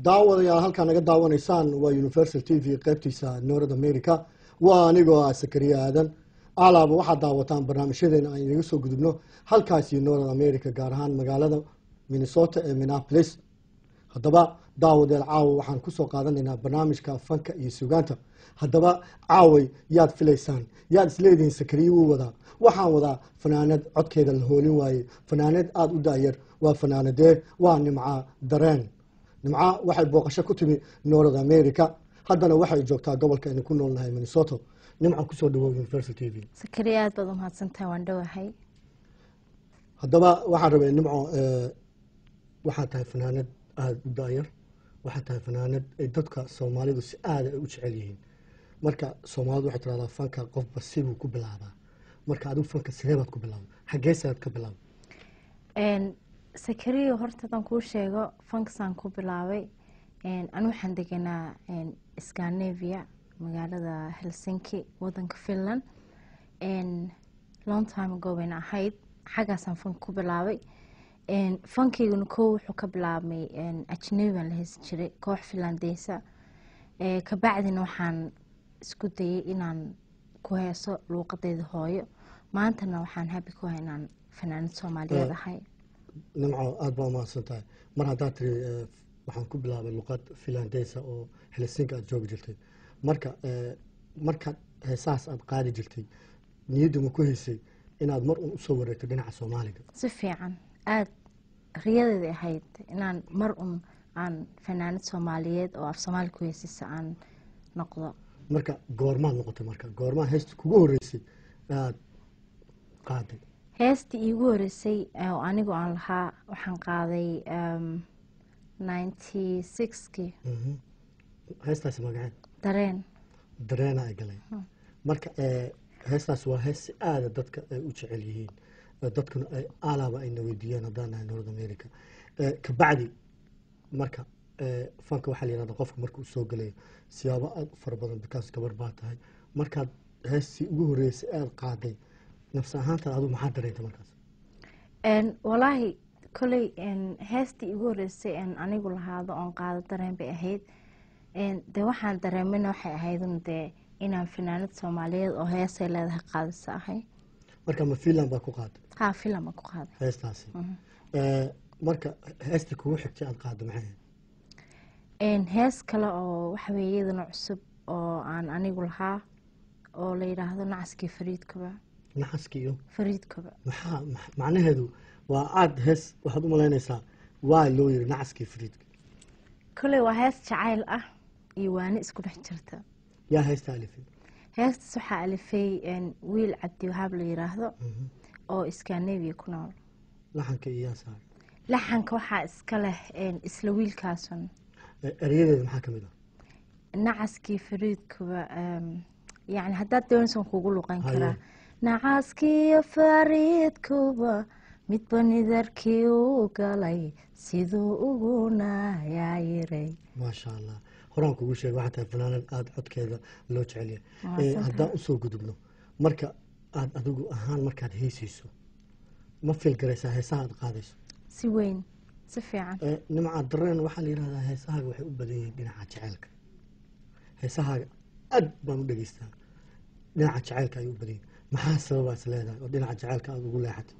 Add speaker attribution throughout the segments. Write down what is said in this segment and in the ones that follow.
Speaker 1: daawadayaal halkaa naga daawanaysaan waa universal t v qaybtiisa north america waa anigoo ah sakariye aadan alaaba waxaad daawataan barnaamijyadeena aan inaga soo gudubno halkaasi north america gaar ahaan magaalada minnesota ee minneapolis haddaba daawadeel caawa waxaan kusoo qaadanaynaa barnaamijka fanka iyo sugaanta haddaba caaway yaad filaysaan yaad isleedihiin sakariye wuu wadaa waxaan wadaa fanaanad codkeeda la hoolin waaye fanaanad aada u daayar waa fanaanadee waa nimca dareen nimca waxay booqasho ku timi north america haddana waxay joogtaa gobolka aynu ku noolnahay minnesota nimca kusoo dhawow universal t v
Speaker 2: sakariya aad baad umahadsantahay waan dhowahay
Speaker 1: haddaba waxaan rabay nimco waxaad tahay fanaanad aada u daayar waxaad tahay fanaanad ay dadka soomaalidu si aada ay u jecel yihiin marka soomaalidu waxay tiraahdaa fanka qofba sibuu ku bilaabaa marka adigu fanka sidee baad ku bilaabay xaggeesaad ka bilaabay
Speaker 2: sakariya horta haddaan kuu sheego fankasaan ku bilaabay anu waxaan deganaa scandinavia magaalada helsinki wadanka finland long time ago bayna ahayd xaggaasaan fanka ku bilaabay fankayguna kow wuxuu ka bilaabmay ajnabi baan la heysan jiray koox finlandeysa kabacdina waxaan isku dayay inaan ku heeso luuqadeyda hooyo maantana waxaan habi ku hay inaan fanaanad soomaaliyeed ahay
Speaker 1: nimco aada baa umahadsan tahay mar haddaad tiri waxaan ku bilaabay luqad finlandeysa oo helsinki aada joogi jirtay marka markaad heesahaas aada qaadi jirtay niyadda ma ku heysay inaad mar un usoo wareegto dhinaca soomaaliga
Speaker 2: si fiican aada riyadeeda ahayd inaan mar un aan fanaanad soomaaliyeed oo af soomaali ku heysisa aan noqdo
Speaker 1: marka goormaad noqotay marka goormaa heesta kugu horeysay aada qaaday
Speaker 2: heestii iigu horeysay oo anigu aan lahaa waxaan qaaday ninety sixkii
Speaker 1: heestaasi magaceed
Speaker 2: dareen
Speaker 1: dareena ay galay marka heestaas waa hees si aada dadka ay u jecel yihiin dadkuna ay alaaba ayna weydiiyaan haddaan nahay north america kabacdi marka fanka waxaa la yihahda qofka marka uu soo gelayo siyaabo aada u fara badan bikaas gabar baa tahay markaad heestii ugu horeysay aada qaaday nafsi ahaantaad adigu maxaa dareentay markaas
Speaker 2: walaahi koley heestii igu horeysay anigu lahaado oon qaado dareen bay ahayd dee waxaan dareemina waxay ahaydun dee inaan fanaanad soomaaliyeed oo heesay leedahay qaadisa ahay
Speaker 1: marka ma finland baa ku qaaday
Speaker 2: haa filan baan ku qaaday
Speaker 1: heestaasi marka heestii kugu xigtay aada qaado maxay ahayd
Speaker 2: hees kale oo waxaweye iyadana cusub oo aan anigu lahaa oo la yidhaahdo nacaskii fariidkaba
Speaker 1: naxaskii iyo
Speaker 2: fariidkaba
Speaker 1: maxaa macnaheedu waa aada hees waxaad u malaynaysaa waa loo yiri nacaskii fariidka
Speaker 2: koley waa hees jacayl ah iyo waani isku dhex jirta
Speaker 1: yaa heesta alifay
Speaker 2: heestaas waxaa alifay wiil cabdi wahaab la yiraahdo oo scandinavia ku nool
Speaker 1: laxanka iyo yaa saaray
Speaker 2: laxanka waxaa iska leh isla wiilkaasun
Speaker 1: erayadeeda maxaa ka mid ah
Speaker 2: nacaskii fariidkuba yani haddaad doonaysan kugu luqan
Speaker 1: Haye.
Speaker 2: karaa nacaskiiyo fariidkuba midba nidarkii u galay siduu ugu nayaayiray
Speaker 1: maasha allah horaan kugu sheegay waxaa tahay fanaanad aada codkeeda loo jecel yahay
Speaker 2: Mahadsan
Speaker 1: Eh, haddaan usoo gudubno marka aada adigu ahaan markaad heysayso ma filgaraysaa heesaha aada qaadayso
Speaker 2: si weyn si fiican
Speaker 1: Eh, nimca dareen waxaa la yihahdaa heesahaaga waxay u badan yihiin dhinaca jaceylka heesahaaga aad baan u dhegeystaa dhinaca jaceylka ayay u badan yihiin maxaa sababaas leedahay oo dhinaca jaceylka aada ugu leexatay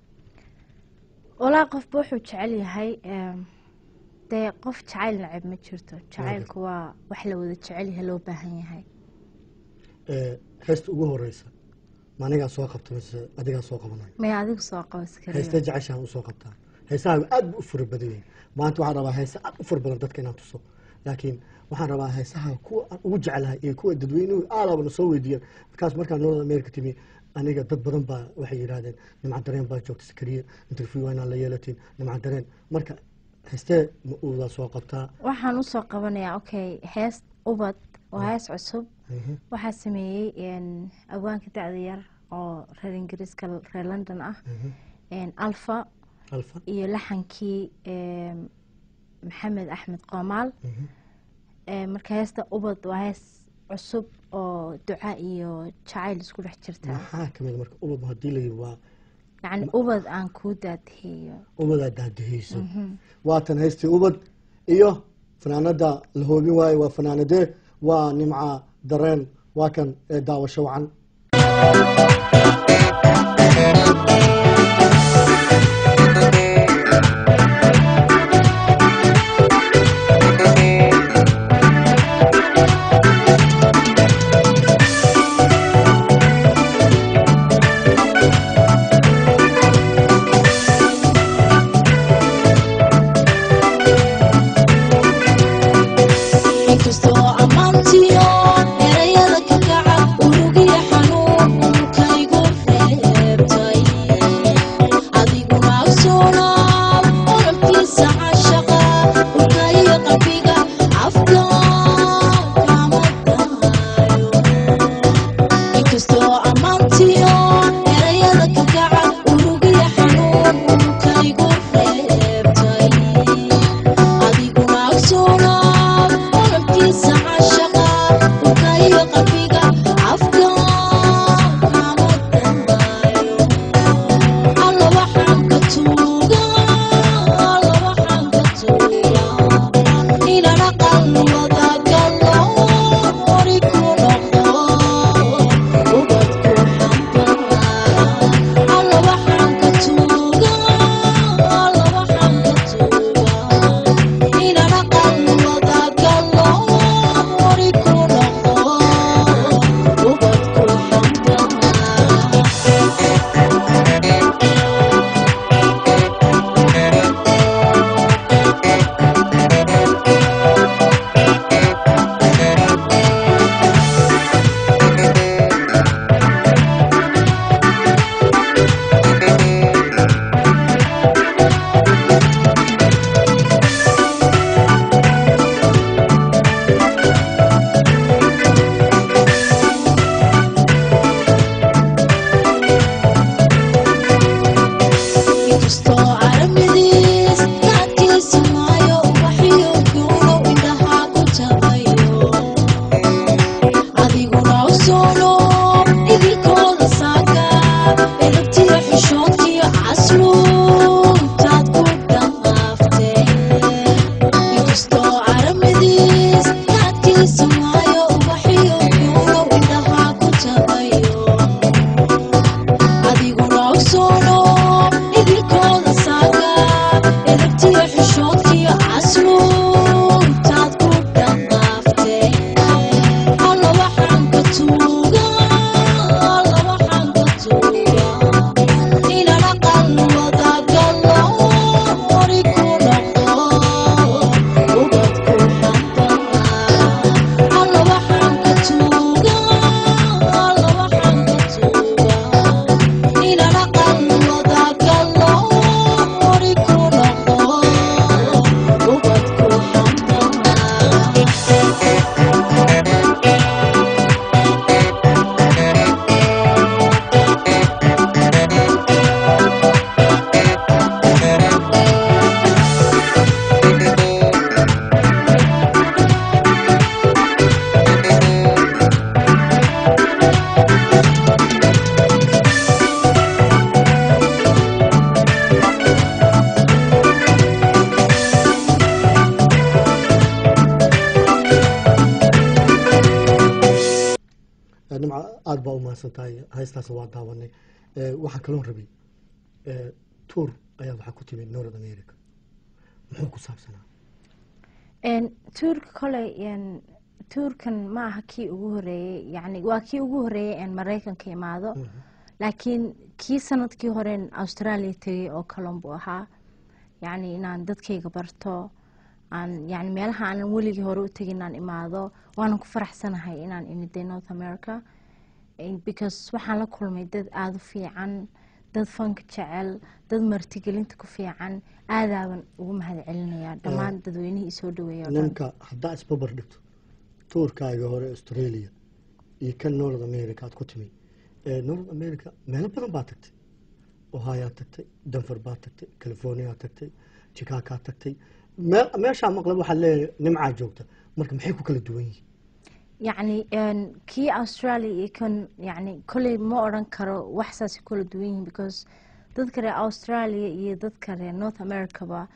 Speaker 2: walaa qofba wuxuu jecel yahay em, dee qof jacayl nacib ma jirto jacaylku waa wax la wada jecel yahay loo baahan yahay
Speaker 1: Eh, heesta ugu horeysa ma anigaa soo qabta mise adigaa soo qabanay
Speaker 2: maya adigu soo qabo
Speaker 1: heesta
Speaker 2: iskariyo
Speaker 1: jeceshaan usoo qabtaa heesahaaga aad bu u fara badan yihiin maanta waxaan rabaa heese aad u fara badan dadka inaan tuso laakiin waxaan rabaa heesaha kuwa aan ugu jeclahay iyo kuwa dadweynuhu aadaba na soo weydiiyaan markaas markaan north america timi aniga dad badan baa waxay yidhaahdeen nimca dareen baa joogta sakariye interview waa inaan la yeelatiin nimca dareen marka heestee ma uudaa soo qabtaa
Speaker 2: waxaan usoo qabanayaa okay hees ubad waa hees cusub
Speaker 1: Mhm.
Speaker 2: waxaa sameeyey en, awaanka dacda yar oo reer ingiriiska reer london ah en, alfa
Speaker 1: alfa
Speaker 2: iyo laxankii em, maxamed axmed qoomaal
Speaker 1: Mhm.
Speaker 2: Em, marka heesta ubad waa hees cusub oo duca iyo jacayl isku dhex jirta
Speaker 1: maxaa kamid marka ubad haddii la yiri waa
Speaker 2: yacni ubad aan kuu daadihiyo
Speaker 1: ubadaa daadihayso waatan haystii ubad iyo fanaanada la hoobin waayo waa fanaanadee waa nimca dareen waa kan ee daawasho wacan
Speaker 3: inkastoo ammaantiyo erayada ka kaca urugiya xanuun unkaygu reebtay adiguna ogsoonaab ololkiisa cashaqa urkaiyo qalbiga afka kama daayo inkastoo ammaantiyo erayada ka kaca urugiya xanuun unkaygu reebtay adiguna ogsoonaab ololkiisa cashaqa urkaiyo qalbiga afka kama daayo alla waxaan ka tuuga alla waxaan ka tuuga inana qalwada galo ori ku noqdo ubadku xambara alla waxaan ka tuuga alla waxaan ka tuuga inana qalwada galo ori ku noqdo ubadku xambara inkastoo caramidiis kaadkiisa maayo ubaxiyo guuno indhaha ku tabayo adiguna usoono idilkooda saaka elabtiyo xishoodkiyo casluubtaad ku dhaqaaftee inkastoo caramidiis kaadkiisa maayo ubaxiyo guuno indhaha ku tabayo adiguna ogsoono idilkooda saaka elabtiyo xishoodkiyo casluubtaad ku dhaqaaftee alla waxaan ka tuuga alla waxaan ka tuuga inana qalwada galo ori ku noqdo ubadku xambara alla waxaan ka tuuga alla waxaan ka tuuga inana qalwada galo ori ku noqdo ubadku xambara
Speaker 1: nimca aada baa u mahadsan tahay haystaas waa daawanay waxaa kaloon rabay tuur ayaad waxaa ku timid north america muxuu ku saabsanaa
Speaker 2: Een, tuurka koley een, tuurkan ma aha kii ugu horeeyey yani waa kii ugu horeeyey een maraykanka imaado laakiin kii sanadkii horeen australia tegay oo kalon buu ahaa yani inaan dadkayga barto aan yani meelaha aanan weligii hore u tegin inaan imaado waanan ku faraxsanahay inaan imiday north america Eh, because waxaan la kulmay dad aada u fiican dad fanka jecel dad martigelinta ku fiican aadaaban ugu mahad celinayaa dhammaan dadweynihii isoo dhaweeya oo dhan
Speaker 1: ninka haddaa isbabar dhigto tuurkaaga hore australia iyo kan north america aad ku timid north america meelo badan baa tagtay ohioad tagtay denver baad tagtay californiaad tagtay chicagoad tagtay me- meeshaa maqlab waxaad leeyahay nimcaa joogta marka maxay ku kala duwan yihiin
Speaker 2: yacni een, kii australia iyo kan yani kolley ma odran karo wax saasay kula duwan yihiin because dadka reer australia iyo dadka reer north americaba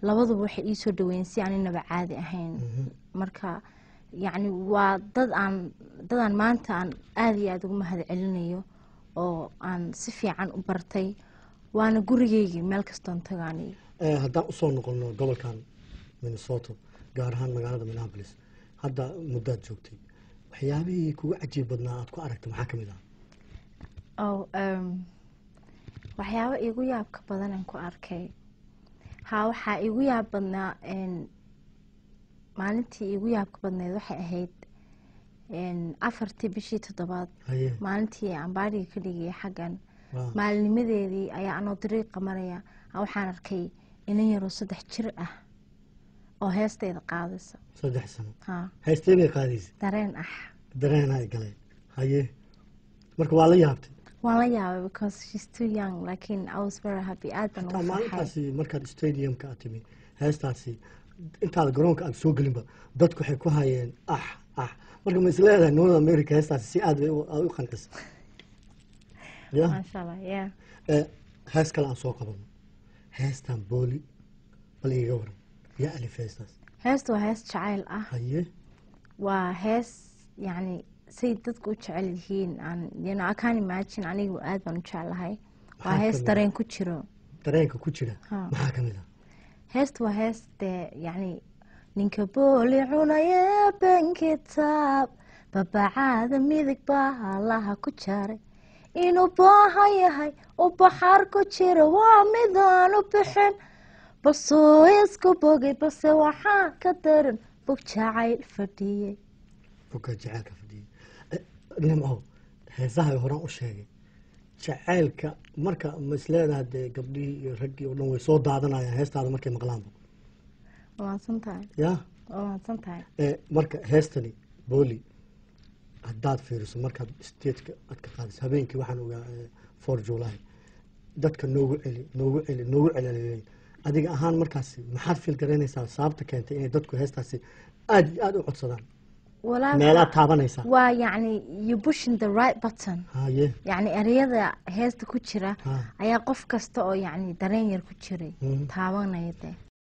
Speaker 2: labaduba waxay ii soo dhaweeyeen si aan inaba caadi ahayn marka yacni waa dad aan dad aan maanta aan aada iyo aada ugu mahad celinayo oo aan si fiican u bartay waana gurigeygii meel kastoon tagaaniyo
Speaker 1: Eh, haddaan usoo noqono gobolkan minnesota gaar ahaan magaalada minneapolis hadda muddaad joogtay waxyaabihii kugu cajiib badnaa aad ku aragtay maxaa ka mid ah
Speaker 2: oo em, waxyaabo iigu yaabka badan aan ku arkay haa waxaa iigu yaab badnaa en, maalintii iigu yaabka badneed waxay ahayd en, afartii bishii toddobaad
Speaker 1: haye
Speaker 2: maalintii aan baadhiga ka dhigaya xaggan
Speaker 1: waa
Speaker 2: maalinimadeedii ayaa anoo dariiqa maraya aa waxaan arkay inan yaroo saddex jir ah oo heesteyda qaadaysa
Speaker 1: saddex sano
Speaker 2: haa
Speaker 1: haysteynay qaadaysa
Speaker 2: dareen ah
Speaker 1: dareenaa ay galeen haye marka waa la yaabtay
Speaker 2: waan la yaabay because she's too young laakiin I was very happy aad baan
Speaker 1: taa
Speaker 2: ugu farxay
Speaker 1: maalintaasi markaad stadiumka aad timi heestaasi intaada garoonka aad soo gelinba dadku waxay ku hayeen ah ah marka ma isleedahay north america heestaasi si aad bay u aad u qancisa ya
Speaker 2: maasha allah yeah
Speaker 1: Eh, hees kale aan soo qabano heestan booli bal iiga waran yaa alif heestaas
Speaker 2: heestu waa hees jacayl ah
Speaker 1: haye
Speaker 2: waa hees yacni say dadku u jecel yihiin aan you know, I can't imagine anigu aad baan u jeclahay waa
Speaker 1: Maxaa
Speaker 2: hees
Speaker 1: kamid ah?
Speaker 2: dareen ku jiro
Speaker 1: dareenka ku jira
Speaker 2: Ha.
Speaker 1: maxaa ka mid ah
Speaker 2: heestu waa hees dee yacni ninka booli cunaya bankitaab babacaada midig baa allaha ku jaray inuu baaha yahay u baxaar ku jira waa midaan u bixin basuu isku bogay balse waxaa ka daran bog jacayl fadhiyey
Speaker 1: fogaa jacaylka fadhiyay Eh, nimco heesaha horaan u sheegay jacaylka marka ma isleedahay dee gabdhihii iyo raggii oo dhan way soo daadanayaan heestaada markay maqlaanba
Speaker 2: waa mahadsan tahay
Speaker 1: ya
Speaker 2: waa mahadsan tahay
Speaker 1: Eh, marka heestani booli haddaad fiiriso markaad stageka aad ka qaadayso habeenkii waxaan ogaa eh, for july dadka noogu celi noogu celi noogu celceliyay adiga ahaan markaasi maxaad fiil garaynaysaa sababta keentay inay dadku heestaasi aad iyo aad u codsadaan
Speaker 2: walaa
Speaker 1: meelaad taabanaysaa
Speaker 2: waa yacni you pushing the right button
Speaker 1: haye
Speaker 2: yacni ereyada heesta ku jira
Speaker 1: Ha.
Speaker 2: ayaa qof kasta oo yacni dareen yar ku jiray
Speaker 1: Mhm.
Speaker 2: taabanaya dee